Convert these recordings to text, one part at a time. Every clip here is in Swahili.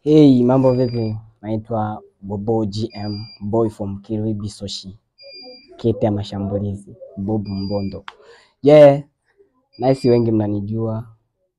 Hey, mambo vipi? Naitwa Bobo GM, boy from Kilwi Bisoshi, kete ya mashambulizi, Bob Mbondo. Yeah, naisi wengi mnanijua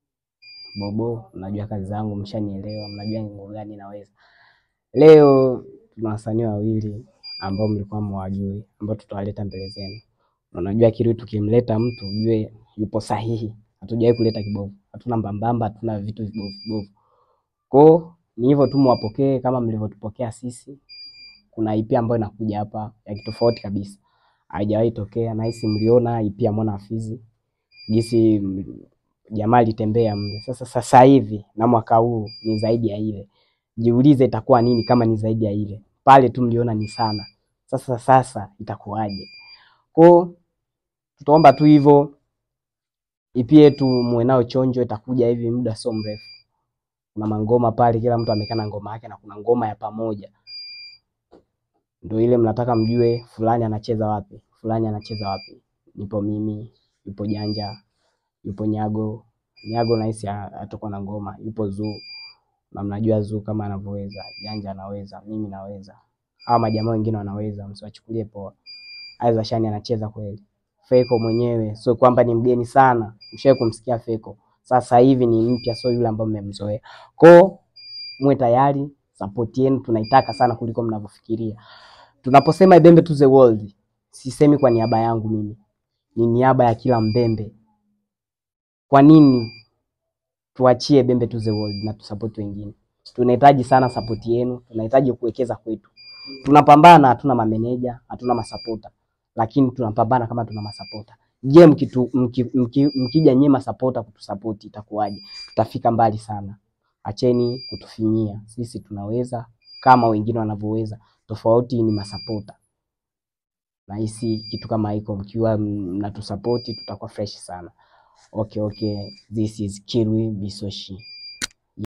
Bobo, mnajua kazi zangu, mshanielewa, mnajua ni nguvu gani naweza. Leo tuna wasanii wawili ambao mlikuwa mwajui, ambao tutawaleta mbele zenu. Na Unajua Kilwi tukimleta mtu ujue yupo sahihi, hatujawahi kuleta kibovu, hatuna mbambamba, hatuna vitu vibovu vibovu. Kwa ni hivyo tu, mwapokee kama mlivyotupokea sisi. Kuna IP ambayo inakuja hapa ya kitofauti kabisa, haijawahi tokea. Nahisi mliona IP ya Mwana Fizi jinsi m- jamaa alitembea mle. Sasa sasa hivi na mwaka huu ni zaidi ya ile. Jiulize itakuwa nini kama ni zaidi ya ile. Pale tu mliona ni sana, sasa sasa itakuwaje? Kwa tutaomba tu hivyo, IP yetu muwe nao chonjo, itakuja hivi muda sio mrefu kuna mangoma pale, kila mtu amekaa na ngoma yake, na kuna ngoma ya pamoja, ndio ile mnataka mjue fulani anacheza wapi, fulani anacheza wapi. Nipo mimi, yupo Janja, yupo Nyago. Nyago nahisi ha- hatakuwa na ngoma, yupo Zuu na mnajua Zuu kama anavyoweza, Janja anaweza, mimi naweza, hawa majamaa wengine wanaweza, msiwachukulie poa. Aiza Shani anacheza kweli. Feko mwenyewe sio kwamba ni mgeni sana, mshawahi kumsikia Feko. Sasa hivi ni mpya, sio yule ambaye mmemzoea. Ko muwe tayari, support yenu tunaitaka sana kuliko mnavyofikiria. Tunaposema Ibembe to the world, sisemi kwa niaba yangu mimi, ni niaba ya kila Mbembe. Kwa nini tuachie Bembe to the world na tusupport wengine? Tunahitaji sana support yenu, tunahitaji kuwekeza kwetu. Tunapambana, hatuna mameneja, hatuna masapota, lakini tunapambana kama tuna masapota. Je, mkitu, mki, mki, mkija nyie masapota kutusapoti itakuwaje? Tutafika mbali sana. Acheni kutufinyia, sisi tunaweza kama wengine wanavyoweza, tofauti ni masapota. Nahisi kitu kama hiko, mkiwa mnatusapoti tutakuwa fresh sana. Okay, okay, this is Kilwi Bisoshi.